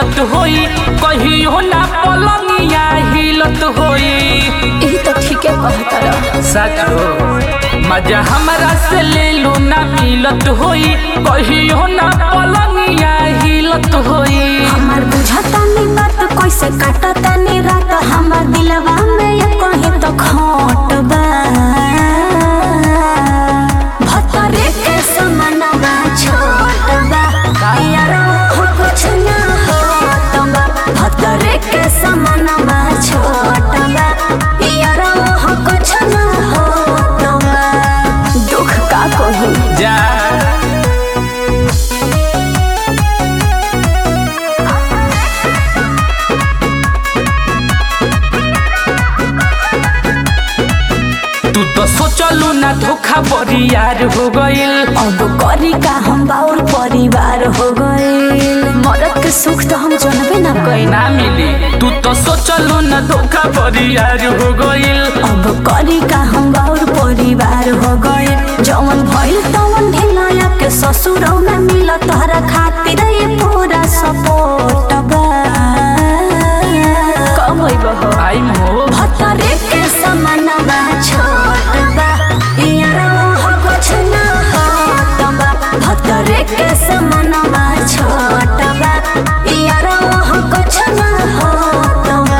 मिलत होई कहियो ना पलंगिया हिलत होई यही तो ठीके कहता रह सच हो मजा हमरा से ले लो ना मिलत होई कहियो ना पलंगिया हिलत होई हमार बुझता नी बात कैसे काटता नी रात हमार दिलवा में ये कहे तो खोट बा भतरे के समानवा छोट बा यार हो कुछ ना होत बा भतरे के समानवा छोट बा यार हो कुछ ना होत बा दुख का कहूँ जा तू तो सोचलू ना धोखा बरियार हो गइल अब करी का हम बाउर परिवार हो गए मरद के सुख तो हम जानबे ना कइल ना मिली तू तो सोचलू ना धोखा बरियार हो गइल अब करी का हम बाउर परिवार हो गए जवन भइल तवन ढिलाया के ससुरौ में मिल तोहरा खातिर ये पूरा सपोर्ट बा कब होइब हो आई हो भतरे के समानवा छोट बा यार हो कुछ ना होत बा भतरे के समानवा छोट बा यार हो कुछ ना होत बा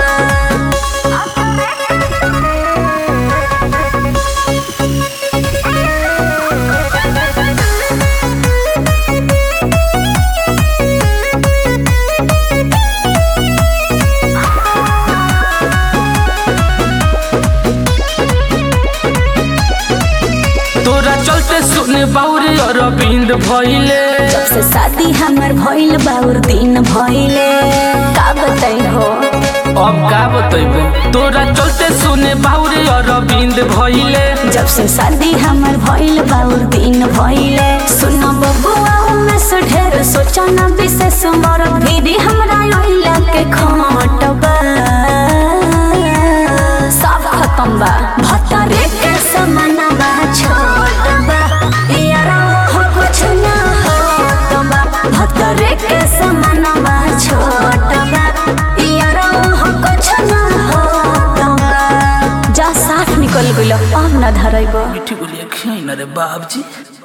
तोरा चलते सुने बाउरे अरविंद भइले जब से शादी हमर भइल बाउर दिन भइले का बताई हो अब का बतैबे तोरा चलते सुने बाउरे अरविंद भइले जब से शादी हमर भइल बाउर दिन भइले सुन बबुआ में से ढेर सोचा न विशेष मर भीरी हमरा ओइला के खोट बा सब खत्म बा भतरे के समानवा छोट बा यारा हो कुछ ना होत बा भतरे के समानवा छोट बा यारा हो कुछ ना होत बा जा साथ निकल गइल अब ना धरैब मिठी बोलिए खियाई ना रे बाबजी